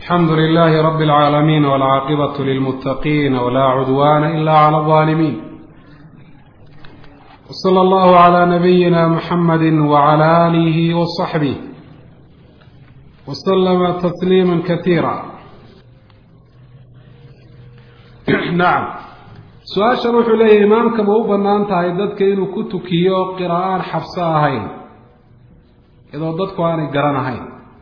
alxamdu lilahi rabi اlcaalamiin wاlcaaqibatu lilmutaqiin wlaa cudwana ila clى اظalimin wslى allahu عlى nabiyina muxamadi wعlى alihi wصaxbih wslama tasliima kasiira nacam su-aashan wuxuu leeyahy imaamka ma u banaan tahay dadka inuu ku tukiyo qiraa'aan xabso ahayn iyadoo dadku aanay garanahayn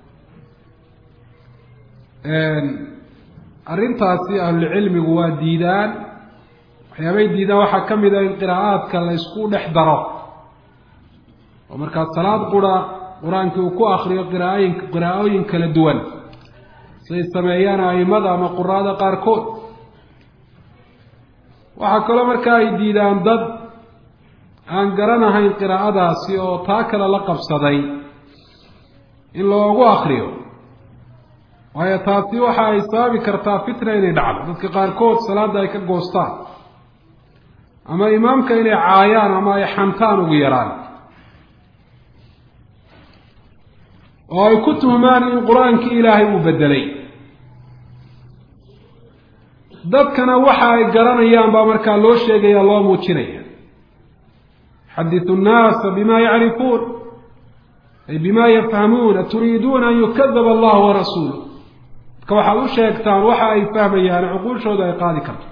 arrintaasi ahlulcilmigu waa diidaan waxyaabay diidaan waxaa ka mid a in qiraa'aadka la ysku dhex daro oo markaa salaad qura qur-aankii uu ku akriyo qiraaooyin qiraa'ooyin kala duwan siay sameeyaan aimada ama quraada qaarkood waxaa kaloo markaa ay diidaan dad aan garanahayn qiraa'adaasi oo taa kale la qabsaday in loogu akriyo waayo taasi waxa ay sababi kartaa fitna inay dhacdo dadka qaarkood salaadda ay ka goostaan ama imaamka inay caayaan ama ay xantaan ugu yaraan oo ay ku tuhmaan in qur-aankii ilaahay uu bedelay dadkana waxa ay garanayaan baa markaa loo sheegaya loo muujinaya xaditu nnaasa bima yacrifuun ay bima yafhamuun aturiiduuna an yukadaba allahu warasuulu dadka waxaad u sheegtaan waxa ay fahmayaan cuquushooda ay qaadi karto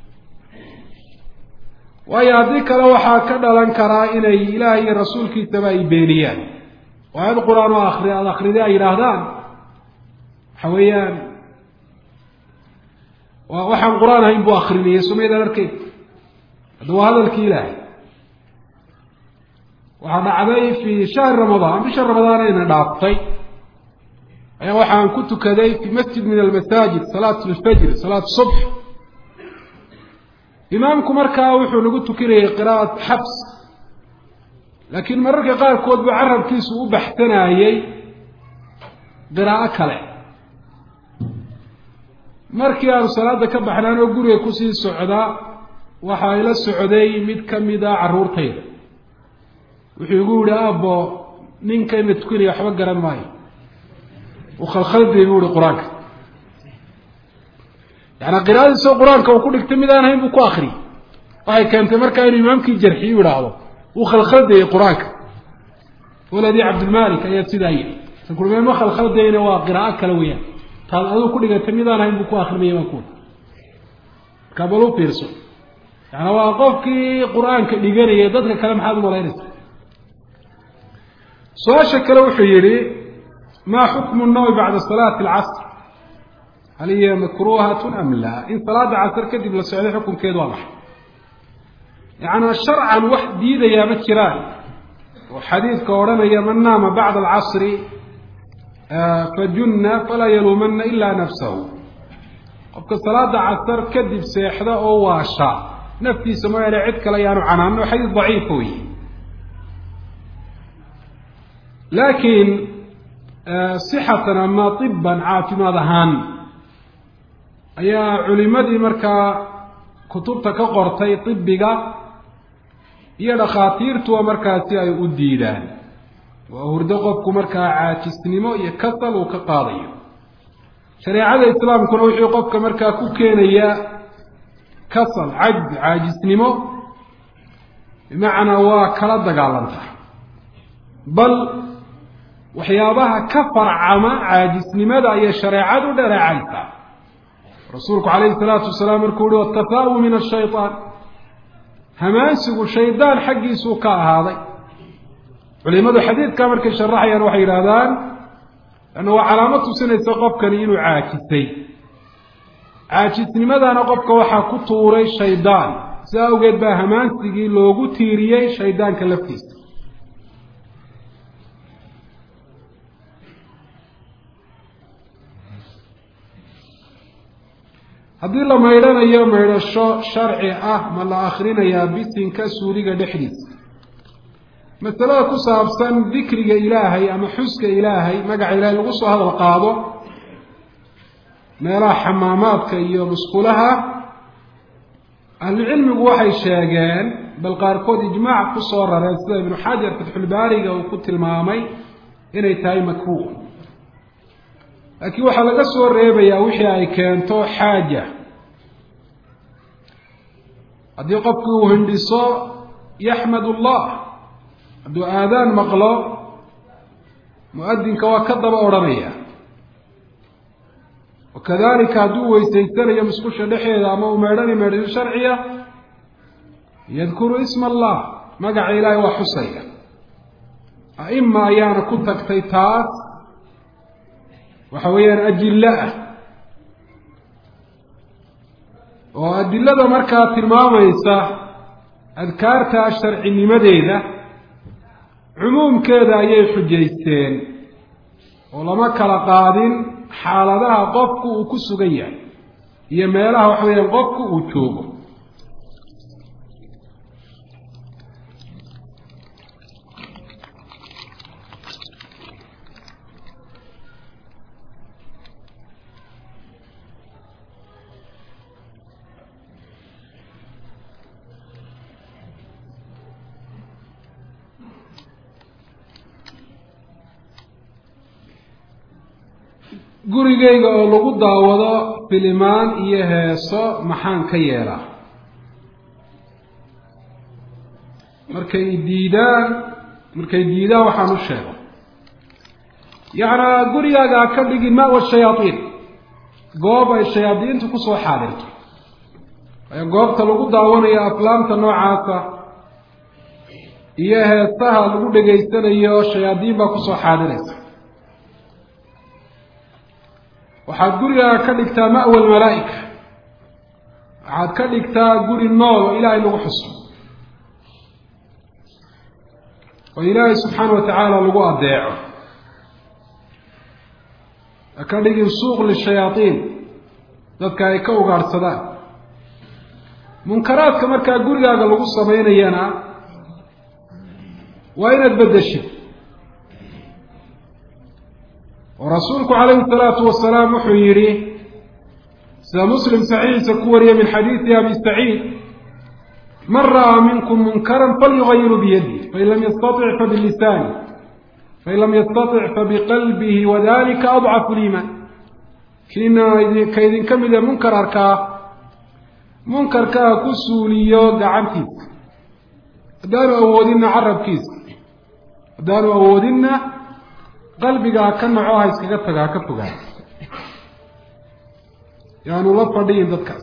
waayo haddii kale waxaa ka dhalan karaa inay ilaahay iyo rasuulkiisaba ay beeniyaan oo aayad qur-aan oo akri aada akrida ay yidhaahdaan waxa weeyaan waxaan qur-aan ahayn buu akrinayay sumaydaan arkeyd hadda waa hadalkii ilaahay waxaa dhacday fi shahri ramadaan bisha ramadaan ayna dhaaftay ayaa waxaan ku tukaday fi masjid min almasaajid salaat lfajr salaat subx imaamku markaa wuxuu nagu tukinayay qiraa'at xabs laakiin mararka qaarkood buu carabkiisu u baxsanayey qiraa'o kale markii aanu salaada ka baxnaan oo guriga kusii socdaa waxa ay la socday mid ka mida carruurtayda wuxuu igu yihi aabbo ninkayna tukanaya waxba garan maayo uu khalkhalday buu ihi qur-aanka yaani qiraa'adiisoo qur-aanka uu ku dhigtay mid aan hayn buu ku akriyay waxay keentay markaa inuu imaamkii jarxiyu idhaahdo uu khalkhaldayay qur-aanka waladii cabdilmalik ayaa sidaa yidhi sakulme ma khalkhaldayna waa qiraa'o kale weeyaan taad aduu ku dhigatay midaan hayn buu ku akrimaya baan kuwi markaa bal u fiirso yaani waa qofkii qur-aanka dhiganaya dadka kale maxaad umalaynaysa su-aasha kale wuxuu yihi ma xukmu nawmi bacda salaati alcasr hal hiya makruhatun am laa in salaada casr kadib la socday xukunkeedu waa maxay yaani sharcan wax diidayaa ma jiraan oo xadiidka odhanaya man naama bacda alcasri fajunna falaa yaluumana ila nafsahu qofka salaada casar kadib seexda oo waasha naftiisa mooyaane cid kale ayaanu canaano xadiis daciifa wey laakiin sixatan ama tiban caafimaad ahaan ayaa culimadii markaa kutubta ka qortay tibiga iyo dhakhaatiirtuwa markaasi ay u diidaan waa hurdo qofku markaa caajisnimo iyo kasal uu ka qaadayo shareecada islaamkuna wuxuu qofka markaa ku keenayaa kasal cajz caajisnimo bimacnaa waa kala dagaalanta bal waxyaabaha ka farcama caajisnimada ayay shareecadu dhaleecaysaa rasuulku calayhi salaatu wasalaam markuu uhi watafaa'u min ashaytaan hamaansigu shaydaan xaggiisuu ka ahaaday culimadu xadiidkaa markay sharaxayaan waxay yidhaahdaan anna waa calaamad tusinaysa qofkani inuu caajisay caajisnimadana qofka waxaa ku tuuray shaydaan si awgeed baa hamaansigii loogu tiiriyey shaydaanka laftiisa haddii la maydhanayo maydhasho sharci ah ma la akrinayaa bisinka suuliga dhexdiisa masalada ku saabsan dikriga ilaahay ama xuska ilaahay magaca ilaahay lagu soo hadal qaado meelaha xamaamaadka iyo musqulaha ahlucilmigu waxay sheegeen bal qaarkood ijmaac ku soo rareen sida ibnu xajar fatxulbaariga uu ku tilmaamay inay tahay makruuh laakiin waxaa laga soo reebayaa wixii ay keento xaaja haddii qofkii uu hindhiso yaxmad allah hadduu aadaan maqlo mu-adinka waa ka daba odhanaya wakadalika hadduu weysaysanayo musqusha dhexeeda ama uu meedhani meedhasho sharciya yadkuru isma allah magaca ilaahay waa xusaya a'ima ayaana ku tagtay taas waxa weeyaan ajilla ah oo adilada markaa tilmaamaysa adkaarta sharcinimadeeda cumuumkeeda ayay xujaysteen oo lama kala qaadin xaaladaha qofku uu ku sugan yahay iyo meelaha waxa weeyaan qofku uu joogo gurigayga oo lagu daawado filimaan iyo heeso maxaan ka yeelaa markay diidaan markay diidaan waxaan u sheego yacnaa gurigaaga ha ka dhigin mawa shayaadiin goob ay shayaadiintu kusoo xaadirto waayo goobta lagu daawanayo aflaamta noocaasa iyo heesaha lagu dhegaysanayo shayaadiin baa kusoo xaadiraysa waxaad gurigaaga ka dhigtaa ma'wa almalaa'ika waxaad ka dhigtaa guri nool oo ilaahay lagu xuso oo ilaahay subxaana wa tacaala lagu addeeco ha ka dhigin suuq lishayaadiin dadka ay ka ugaadhsadaan munkaraadka markaa gurigaaga lagu samaynayana waa inaad beddeshid oo rasuulku calayhi salaatu wasalaam wuxuu yidhi sida muslim saxiixiisa ku wariyay min xadiidi abi saciid man ra'aa minkum munkaran falyugayiru biyadihi fain lam yastatic fabilisaani fain lam yastatic fabiqalbihi wadalika adcafu liimaan kiina ka idinka mida munkar arkaa munkarkaa ku suuliyo gacantiisa haddaanu awoodinna carabkiisa haddaanu awoodinna qalbiga ha ka naco ha iskaga taga ha ka fogaa yaanu la fadhiyin dadkaas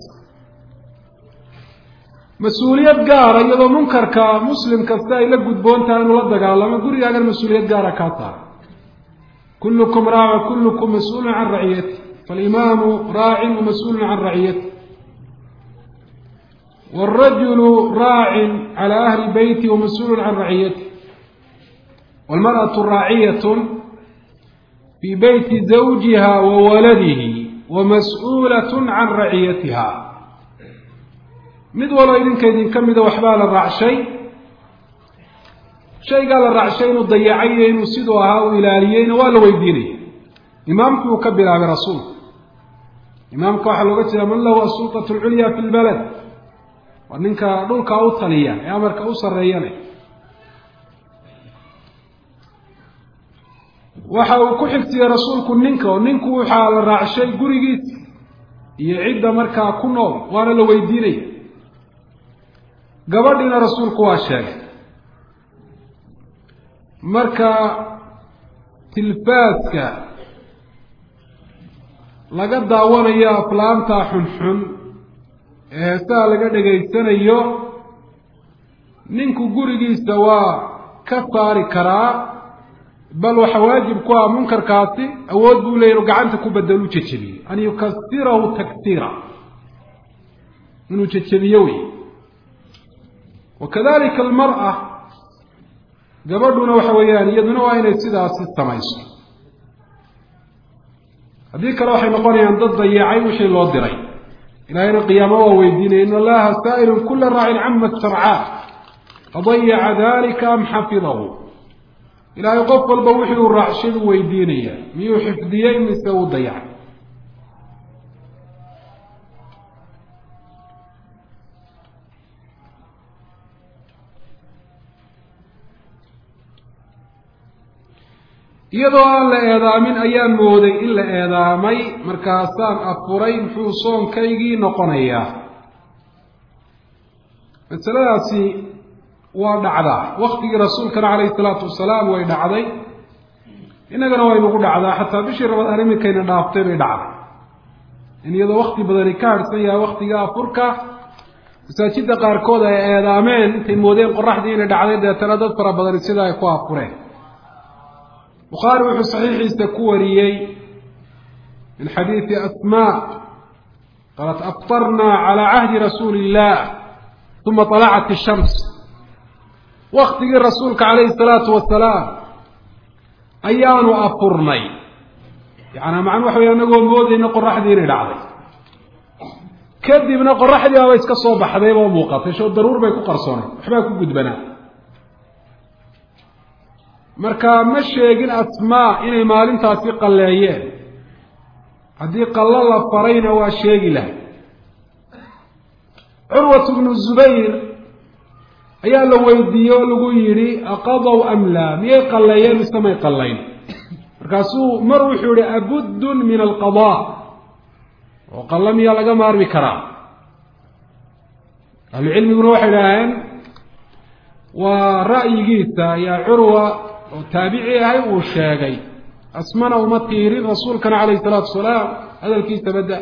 mas-uuliyad gaara iyadoo munkarka muslim kasta ay la gudboon tahay inuu la dagaalamo gurigaagan mas-uuliyad gaara kaa taara kullukum raaca kullukum mas-uulun can raciyati falimaamu raacin wa mas-uulun can raciyati wاlrajulu raacin calى ahli beyti wa mas-uulun can raciyati wاlmarأaةu raaciyat fi beyti zawjiha wa waladihi wa mas-uulat can raciyatiha mid waloo idinka idinka mida waxbaa la raacshay shaygaa la raacshay inuu dayacay iyo inuu siduu ahaa u ilaaliyeyna waa la weydiinaya imaamku uu ka bilaabay rasuulku imaamka waxaa looga jeeda man lahu asulطaة اlculya fi lbalad waa ninka dhulkaa u taliya ee amarka u sareeyana waxa uu ku xigtiyey rasuulku ninka oo ninku waxaa la raacshay gurigiisa iyo cidda markaa ku nool waana la weydiinaya gabadhiina rasuulku waa sheegay marka tilfaaska laga daawanayo aflaamta xunxun ee heesaha laga dhegaysanayo ninku gurigiisa waa ka saari karaa bal waxa waajib ku ah munkarkaasi awood buu leya inuu gacanta ku bedelu jejebiyo an yukasirahu taksiira inuu jejebiyo wey wakadalika almar'a gabadhuna waxa weeyaan iyaduna waa inay sidaasi samayso haddii kale waxay noqonayaan dad dayacay wixii loo diray ilaahayna qiyaamo waa weydiinaya in allaha saa'ilun kula raacin cama sarcaa fadayaca dalika am xafidahu ilaahay qof walba wixii uu raacshadu weydiinaya miyuu xifdiyey mise uu dayacay iyadoo aan la eedaamin ayaan mooday in la eedaamay markaasaan afuray muxuu soonkaygii noqonayaa masaladaasi waa dhacdaa waktigii rasuulkana calayhi salaatu wasalaam way dhacday innagana way nagu dhacdaa xataa bishii rabadaan iminkayna dhaaftay bay dhacday in iyadoo wakti badani ka harhsan yahay waktiga afurka masaajidda qaarkood ay eedaameen intay moodeen qoraxdii inay dhacday deetana dad fara badani sida ay ku afureen bukhaari wuxuu saxiixiisa ku wariyey min xadiidi asmaa qaalat aftarnaa calaa cahdi rasuuli illah uma طalacat ishams waktigii rasuulka calayhi salaatu wasalaam ayaanu afurnay yaani macnuu waxa wey anagoo moodayna qoraxdii inay dhacday kadibna qoraxdii baaba iska soo baxdayba muuqatay sho daruur bay ku qarsoonay waxbaa ku gudbanaa marka ma sheegin asmaa inay maalintaasi qalleeyeen haddii qallo la farayna waa sheegi lahay curwat bnu zubayr ayaa la weydiiyey oo lagu yidhi aqadow am laa miyay qalleeyeen mise may qallayn markaasuu mar wuxuu yihi abuddun min alqadaa oo qallo miyaa laga maarmi karaa ahlucilmiguna waxay idhaaheen waa ra'yigiisa ayaa curwa oo taabici ahay uu sheegay asmana uma tiirin rasuulkana calayhi salaatu wasalaam hadalkiisa badda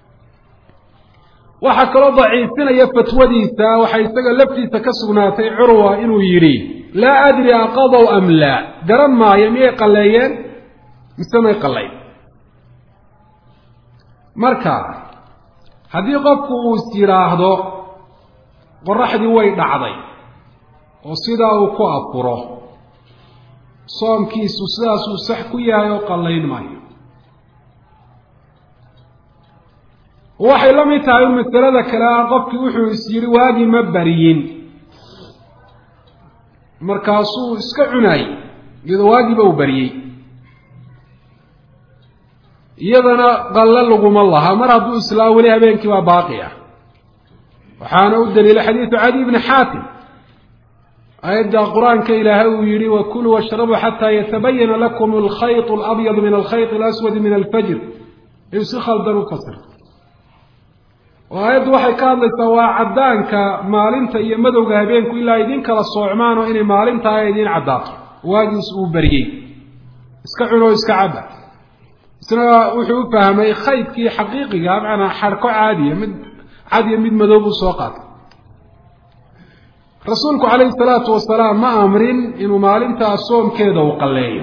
waxaa kaloo daciifinaya fatwadiisa waxaa isaga laftiisa ka sugnaatay curwa inuu yidhi laa adri aqadow am laa garan maayo miyay qalleeyeen mise may qallayn marka haddii qofku uu is yidhaahdo qoraxdii way dhacday oo sidaa uu ku afuro soomkiisu sidaasuu sax ku yahay oo qallayn maayo waxay la mid tahay masalada kale ah qofkii wuxuu is yidhi waagii ma bariyin markaasuu iska cunaayey iyadoo waagiiba uu bariyey iyadana qalle laguma laha mar hadduu islaa weli habeenkii baa baaqi ah waxaana u daliilay xadiidu cadi bni xaatim aayadda qur-aanka ilaahay uu yihi wakuluu washrabuu xataa yatabayana lakum alkhayط alabyadu min alkhayط alaswadi min alfajr ayuu si khaldan u fasirtay oo aayaddu waxay ka hadlaysaa waa caddaanka maalinta iyo madowga habeenku ilaa idin kala soocmaan oo inay maalintaa idiin caddaato waagiis uu bariyey iska cunoo iska caba isna wuxuu u fahmay khaydkii xaqiiqiga macnaa xarko caadiya mid cadiya mid madow buu soo qaatay rasuulku calayhi salaatu wasalaam ma amrin inuu maalintaa soomkeeda uu qalleeyo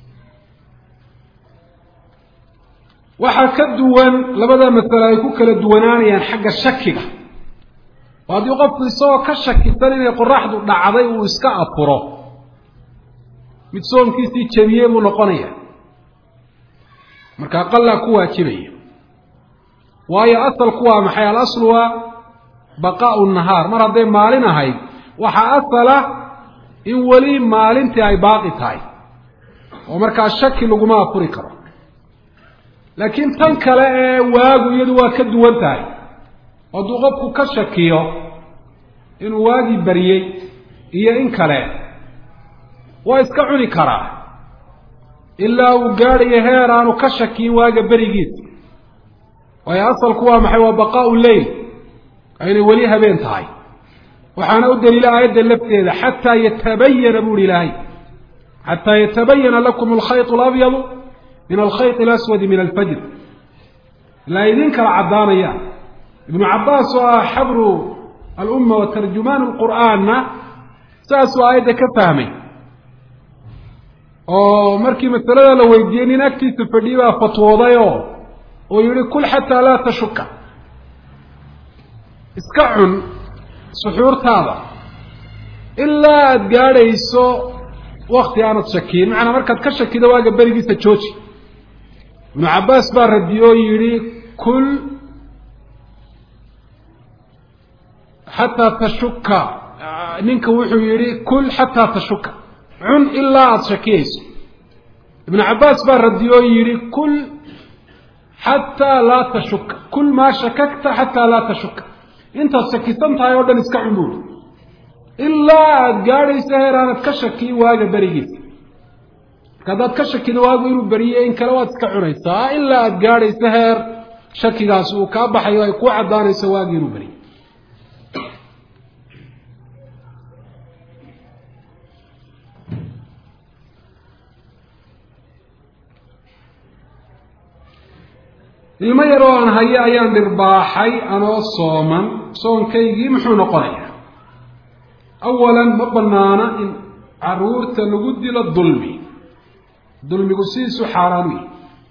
waxaa ka duwan labada masale ay ku kala duwanaanayaan xagga shakiga oo haddii qofku isagoo ka shakisan inay qoraxdu dhacday uu iska afuro mid soomkiisii jebiyey buu noqonaya markaa qallaa ku waajibaya waayo asalku waa maxay alaslu waa baqaau nahaar mar hadday maalin ahayd waxaa asala in weli maalintii ay baaqi tahay oo markaa shaki laguma afuri karo laakiin tan kale ee waagu iyadu waa ka duwan tahay hadduu qofku ka shakiyo inuu waagii bariyey iyo in kale waa iska cuni karaa ilaa uu gaadhayo heer aanu ka shakiyin waaga berigiisa waayo asalku waa maxay waa baqaau leyl aynay weli habeen tahay waxaana u daliila aayadda lafteeda xataa yatabayana buuhi ilaahay xataa yatabayana lakum alkhayط alabyadu min alkhayط alaswadi min alfajr ilaa idin kala caddaanaya ibnu cabaas oo ah xabru alumma wa tarjumaan lqur'aanna saasuu aayadda ka fahmay oo markii masalada la weydiiyey nin agtiisa fadhiyi baa fatwoodayoo uu yihi kul xataa laa tashuka iska cun suxuurtaada ilaa aada gaadhayso wakti aanad shakiyin macnaa markaad ka shakido waaga berigiisa jooji ibnu cabbaas baa radiye oo yidhi kul xataa tashuka ninka wuxuu yidhi kul xataa tashuka cun ilaa aada shakiyayso ibnu cabbaas baa radiye oo yidhi kul xataa laa tashuka kul maa shakakta xataa laa tashuka intaad shakisan tahay oo dhan iska cun buuri ilaa aada gaadhayso heer aanad ka shakiyin waaga berigiisa marka haddaad ka shakido waagu inuu beriye in kale waad iska cunaysaa ilaa aada gaadhayso heer shakigaasi uu kaa baxayo ay kuu caddaanayso waagi inuu beriye ilmo yar oo aan hayo ayaan dhirbaaxay anoo sooman soonkaygii muxuu noqonayaa awalan ma banaana in caruurta lagu dilo dulmi dulmigu sidiisu xaaraan u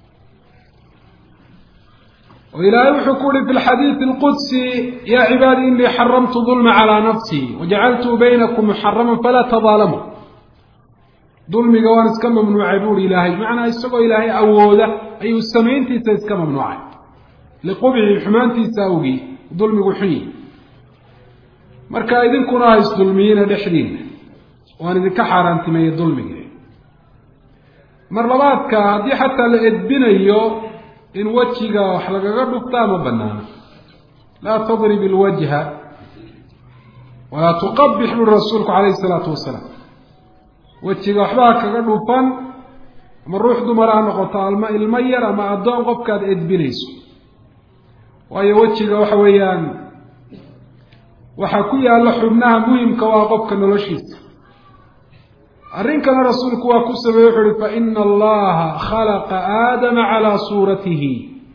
oo ilaahay wuxuu ku uhi fi lxadiidi alqudsi yaa cibaadi inii xaramtu dulma calaa nafsii wajacaltuu baynakum muxaraman falaa tadaalamuu dulmiga waan iska mamnuucay buuhi ilaahay macnaa isagoo ilaahay awooda ayuu samayntiisa iska mamnuucay liqubxi xumaantiisa awgii dulmigu xun yihi marka idinkuna ha isdulmiyina dhexdiina waan idinka xaaraantimeeyey dulmigii mar labaadka haddii xataa la edbinayo in wejiga wax lagaga dhuftaa ma banaana laa tadrib ilwajha walaa tuqabix buri rasuulku calayhi isalaatu wasalaam wejiga waxbaa kaga dhufan ama ruux dumar ha noqoto alma ilmo yar ama addoon qofkaad edbinayso waayo wejiga waxa weeyaan waxaa ku yaalla xubnaha muhimka waa qofka noloshiisa arrinkana rasuulku waa ku sameeye wuxu uhi faina allaha khalaqa aadama calaa suuratihi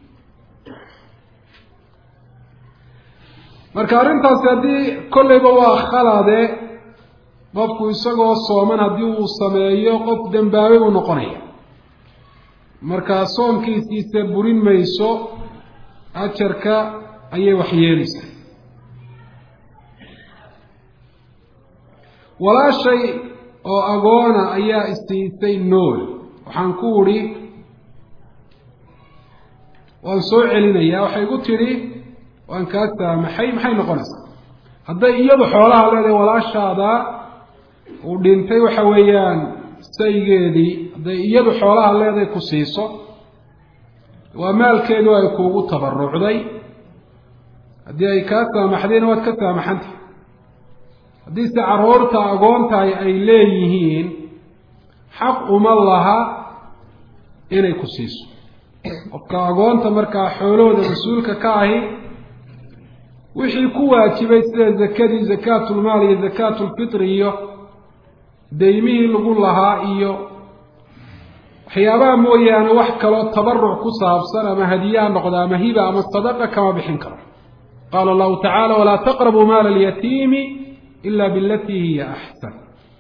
marka arrintaasi haddii kolleyba waa khalade qofku isagoo sooman haddii uu sameeyo qof dembaabay uu noqonaya marka soonkiisiisa burin mayso ajarka ayay waxyeelaysaa walaashay oo agoona ayaa isiisay nool waxaan ku udhi waan soo celinayaa waxay gu tidhi waan kaa saamaxay maxay noqonaysaa hadday iyadu xoolaha leedahay walaashaada uu dhintay waxa weeyaan saygeedii hadday iyadu xoolaha leedahay ku siiso waa maalkeedu ay kuugu tabarucday haddii ay kaa saamaxdayna waad ka saamaxantah haddiise caruurta agoontahay ay leeyihiin xaq uma laha inay ku siiso qofka agoonta markaa xoolahooda mas-uulka ka ahi wixii ku waajibay sida zakadii zakaatulmaal iyo zakaatulfitri iyo daymihii lagu lahaa iyo waxyaabaha mooyaane wax kaloo tabaruc ku saabsan ama hadiyaha noqda ama hiba ama sadaqa kama bixin karo qaala allahu tacaala walaa taqrabuu maala alyatiimi ila bilatii hiya axsan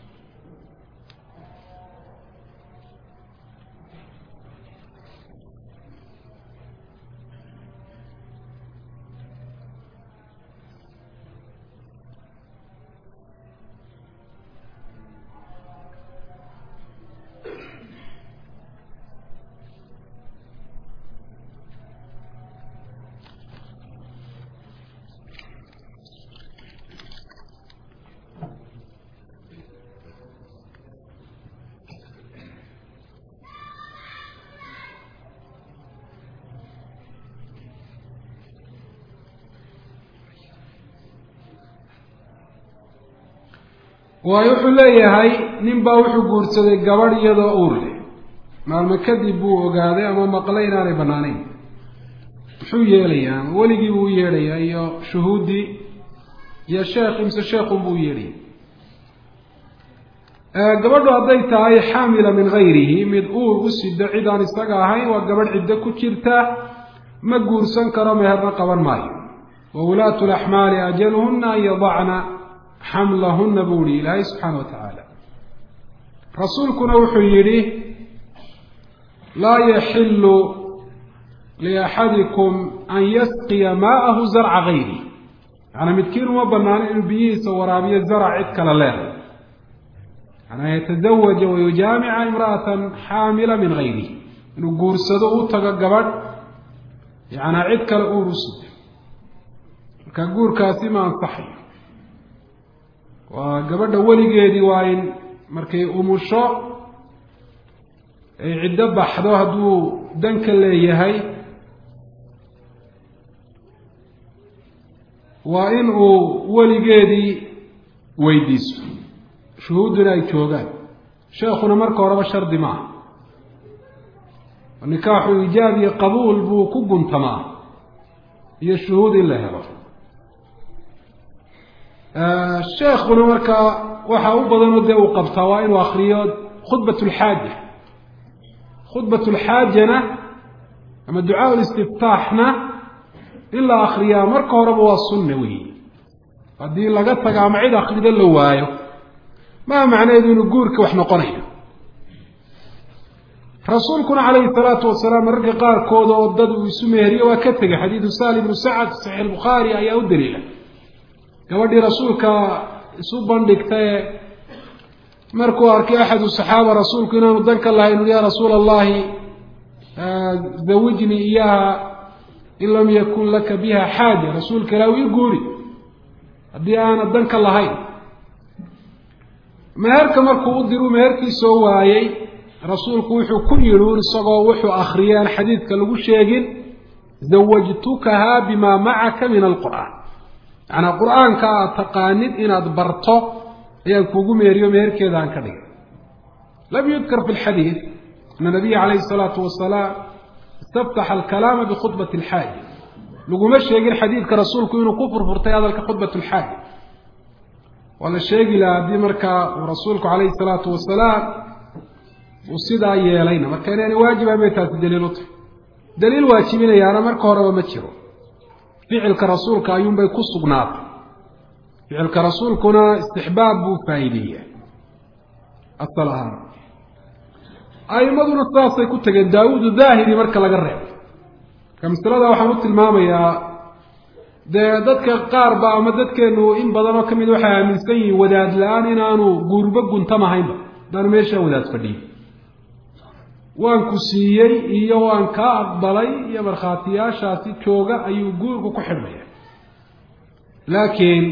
waayo wuxuu leeyahay nin baa wuxuu guursaday gabadh iyadoo uur leh maalmo kadib buu ogaaday ama maqlay inaanay bannaanayn muxuu yeelayaa ama weligii buu u yeedhayaa iyo shuhuuddii iyo sheekh imse sheekhun buu u yeedhaya gabadhu hadday tahay xaamila min gayrihi mid uur u sido cid aan isaga ahayn waa gabadh ciddo ku jirta ma guursan karo meherna qaban maayo wa ulaatu laxmaali ajaluhuna an yadacna xamlahuna buu yihi ilaahay subxaana wa tacaala rasuulkuna wuxuu yidhi laa yaxilu liaxadikum an yasqiya maa'ahu zarca gayri yaani midkiin uma banaano inuu biyihiisa waraabiyo zarac cid kale leeday yanaa yatazawaja wayujaamica imra'atan xaamila min gayrihi inuu guursado u tago gabadh yanaa cid kale uur u sida marka guurkaasi ma ansaxayo waa gabadha weligeedii waa in markay umusho ay ciddo baxdo hadduu danka leeyahay waa in uu weligeedii weydiiso shuhuudduna ay joogaan sheekhuna marka horeba shardi maaha nikaaxu ijaab iyo qabuul buu ku guntamaa iyo shuhuud in la helo sheekuna markaa waxa u badanoo dee uu qabtaa waa inuu akriyo khudbat lxaaja khudbat lxaajana ama ducaa listiftaaxna in la akriyaa marka horeba waa sunna weyi haddii laga tago ama cid akrida la waayo maa macnaheedu inuu guurka wax noqonayo rasuulkuna calayhi salaatu wasalaam mararka qaarkood oo dad uu isu meheriyo waa ka tegay xadiidu sahli ibnu sacad saxiix bukhaari ayaa u daliila gabadhii rasuulka isu bandhigtae markuu arkay axadu saxaaba rasuulku inaanu danka lahayn ui ya rasuula allahi zawijnii iyaha in lam yakun laka biha xaaja rasuulka ilah ii guuri haddii aana danka lahayn meherka markuu u diru meherkii soo waayey rasuulku wuxuu ku yidhi un isagoo wuxuu akriyay aan xadiidka lagu sheegin zawajtukaha bima macaka min alqur'aan macnaa qur-aanka aad taqaanid inaad barto ayaan kuugu meeriyo meherkeeda aan ka dhigay lam yudkar fi lxadiid ana nabiya calayhi salaatu wasalaam istaftaxa alkalaama bikhudbati alxaaja laguma sheegin xadiidka rasuulku inuu ku furfurtay hadalka khudbat lxaaja waa la sheegi laha haddii markaa uu rasuulku calayhi salaatu wasalaam uu sidaa yeelayna marka inaana waajiba bay taasi daliil u tahay daliil waajibinayaana marka horeba ma jiro ficilka rasuulka ayuunbay ku sugnaatay ficilka rasuulkuna istixbaab buu faa'iideeyaa asal ahaan a'imaduna sidaasay ku tegeen daawuudu daahiri marka laga reebo marka masalada waxaan u tilmaamayaa dee dadka qaar ba ama dadkeenu in badan oo ka mid waxay aaminsan yihiin wadaad la-aan inaanu guurba guntamahaynba haddaanu meeshaa wadaad fadhiyin waan ku siiyey iyo waan kaa aqbalay iyo markhaatiyaashaasi jooga ayuu guurku ku xidhmaya laakiin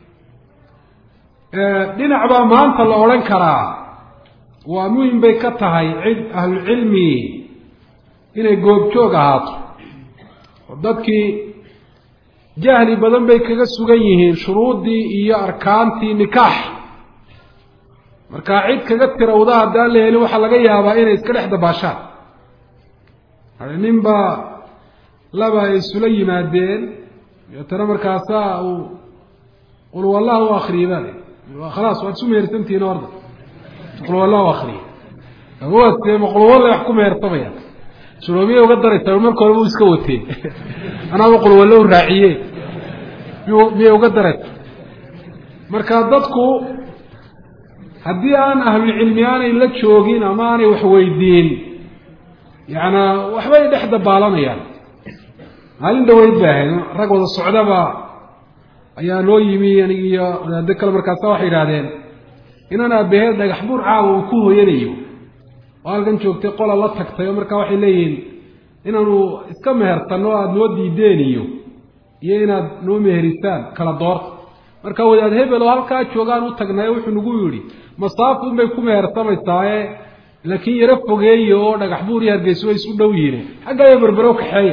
dhinac baa maanta la odhan karaa waa muhim bay ka tahay cid ahlucilmi inay goobjoog ahaato oo dadkii jahli badan bay kaga sugan yihiin shuruuddii iyo arkaantii nikaax markaa cid kaga tirawda haddaan la helin waxaa laga yaabaa inay iska dhex dabaashaan ninba laba ay isula yimaadeen deetana markaasaa uu qul wallah u akriyay baa khalaas waad isu mehersantihiin orda qul wallah u akriya ma qulwalla wax ku mehersamayaan suloomiya uga daraysaa marka horeba u iska watee anaaba qulwallo u raaciye miyay uga daraysa marka dadku haddii aan ahlulcilmi aanay la joogin ama aanay wax weydiin yacanaa waxbay dhex dabaalanayaan maalin dhaweyd bay ahayd rag wada socdaba ayaa noo yimi anig iyo wadaado kale markaasa waxay yidhahdeen inaan aabahee dhagax buur caawa uu ku hooyanayo oo halkan joogtay qola la tagtay oo markaa waxay leeyihiin inaanu iska mehersanno aada noo diideen iyo iyo inaad noo meherisaan kala doorta marka wadaad hebel oo halkaa joogaan u tagnay wuxuu nagu yidhi masaafuun bay ku mehersamaysaayee laakiin yaro fogeeye oo dhagax buur iyo hargeyso way isu dhow yihiin xaggaayo berbero kaxeeya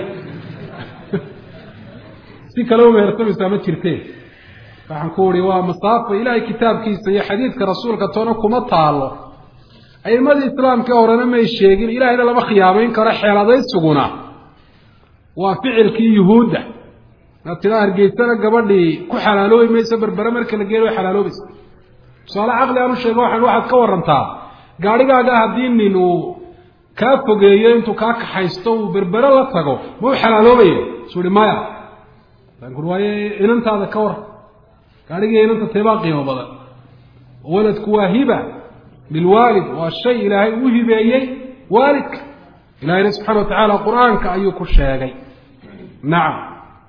si kale u mehersamaysaa ma jirteen waxaan ku uhi waa masaafo ilaahay kitaabkiisa iyo xadiidka rasuulka toona kuma taalo a'imadii islaamkii horena may sheegin ilahayna lama khiyaamayn karo xeeladaysuguna waa ficilkii yuhuudda inaad tidaa hargeysana gabadhii ku xalaaloobi mayso berbere marka la geeyo way xalaaloobaysa tusaale caqli aan u sheego waxaan waxaad ka warantaa gaadhigaaga haddii nin uu kaa fogeeyo intuu kaa kaxaysto uu berbere la tago ma u xalaaloobaya suu hi maya lakin waaye inantaada ka war gaadhigii inanta teebaa qiimo badan waladku waa hiba lilwaalid waa shay ilaahay u hibeeyey waalidka ilahayna subxana wa tacaala qur-aanka ayuu ku sheegay nacam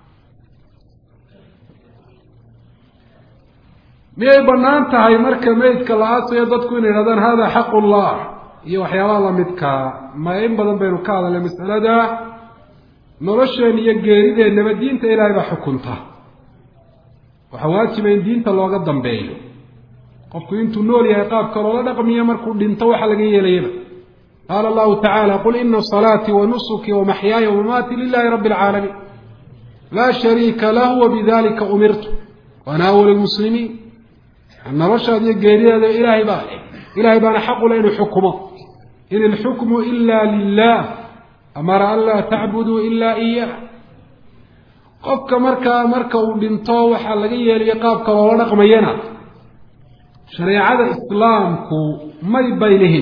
miyay bannaan tahay marka meydka la aasayo dadku inay yidhahdaan hada xaqu llah iyo waxyaabaha lamidkaa maya in badan baynu ka hadalnay masalada nolosheen iyo geerideennaba diinta ilaahay baa xukunta waxaa waajiba in diinta looga dambeeyo qofku intuu nool yahay qaabka loola dhaqmiyo markuu dhinto waxa laga yeelayaba qaala allahu tacaala qul ina salaatii wa nusuki wa maxyaaya wamamaati lilahi rabbi alcaalamiin laa shariika lahu wabidalika umirtu waana awal lmuslimiin noloshaad iyo geerideeda ilaahay baa ilahay baana xaqule inuu xukumo in ilxukmu ila lilah amara an laa tacbuduu ilaa iyaah qofka markaa marka uu dhinto waxaa laga yeelayo qaabka loola dhaqmayana shareecada islaamku may baylihin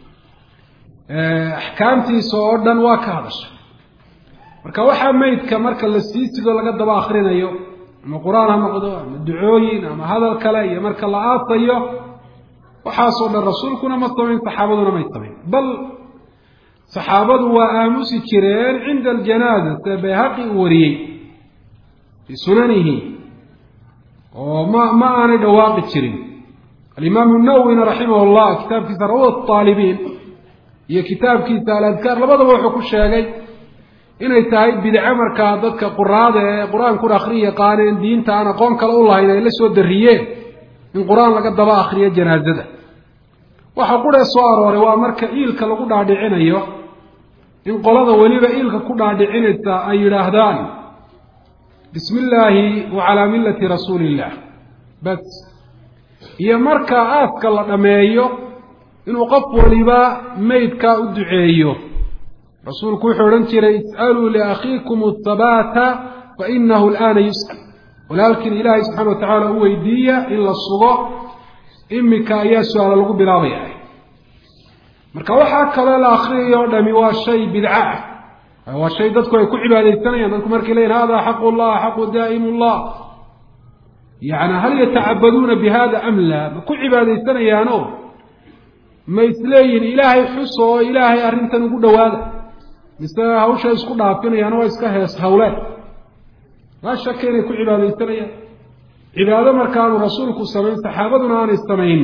axkaamtiisa oo dhan waa ka hadasha marka waxaa meydka marka la sii sido laga daba akrinayo ama qur-aan ha noqdo ama ducooyin ama hadal kale iyo marka la aasayo waxaasoo dhan rasuulkuna ma samayn saxaabaduna may samayn bal saxaabadu waa aamusi jireen cinda aljanaaza sida bayhaqi uu wariyey fii sunanihi oo ma ma aanay dhawaaqi jirin alimaamu nawwina raximah llah kitaabkiisa rawat aalibiin iyo kitaabkiisa aladkaar labadaba wuxuu ku sheegay inay tahay bidco markaa dadka quraada ee qur-aankuna akhriya yaqaaneen diinta aan aqoon kale u lahayn ay la soo dariyeen in qur-aan laga daba akriyo janaazada waxa quree soo arooray waa marka iilka lagu dhaadhicinayo in qolada weliba iilka ku dhaadhicinaysa ay yidhaahdaan bismi illaahi wa calaa millati rasuuli illah bas iyo marka aaska la dhammeeyo inuu qof waliba meydka u duceeyo rasuulku wuxuu odhan jiray is'aluu liakhiikum athabaata fa inahu alaana yus'al walaalkiin ilaahay subxana wa tacaala u weydiiya in la sugo imika ayaa su-aala lagu bilaabaya marka waxaa kaloo la akriyay oo dhami waa shay bidco ah waa shay dadku ay ku cibaadaysanayaan dadku markay leeyihin hada xaqu llah xaqu daa'im llah yani hal yatacabaduuna bi hada am laa ma ku cibaadaysanayaano ma isleeyihin ilaahay xus oo ilaahay arrintan ugu dhowaada mise hawsha isku dhaafinayaan waa iska hees hawleen laa shaka inay ku cibaadaysanayaan cibaado markaanu rasuulku samayn saxaabaduna aanay samayn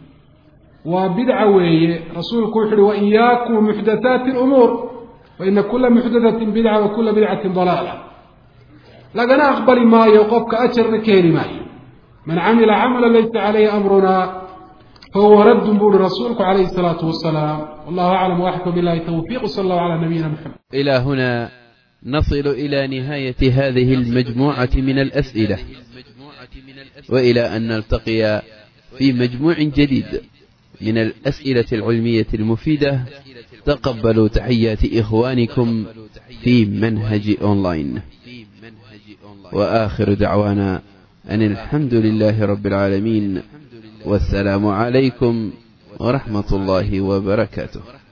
waa bidca weeye rasuulku wuxu uhi waiyaakum muxdathaati lumuur faina kula muxdathatin bidca wa kula bidcatin dalaala lagana aqbali maayo qofka ajarna ka heli maayo man camila camala laysa calayhi amruna fahuwa raddun buu uhi rasuulku calayhi salaatu wasalaam wallahu aclam waxkum billahi tawfiiq sala allahu calaa nabiyina maxamed إلى هنا نصل إلى نهاية هذه المجموعة من الأسئلة وإلى أن نلتقي في مجموع جديد من الأسئلة العلمية المفيدة تقبلوا تحيات إخوانكم في منهج أونلاين وآخر دعوانا أن الحمد لله رب العالمين والسلام عليكم ورحمة الله وبركاته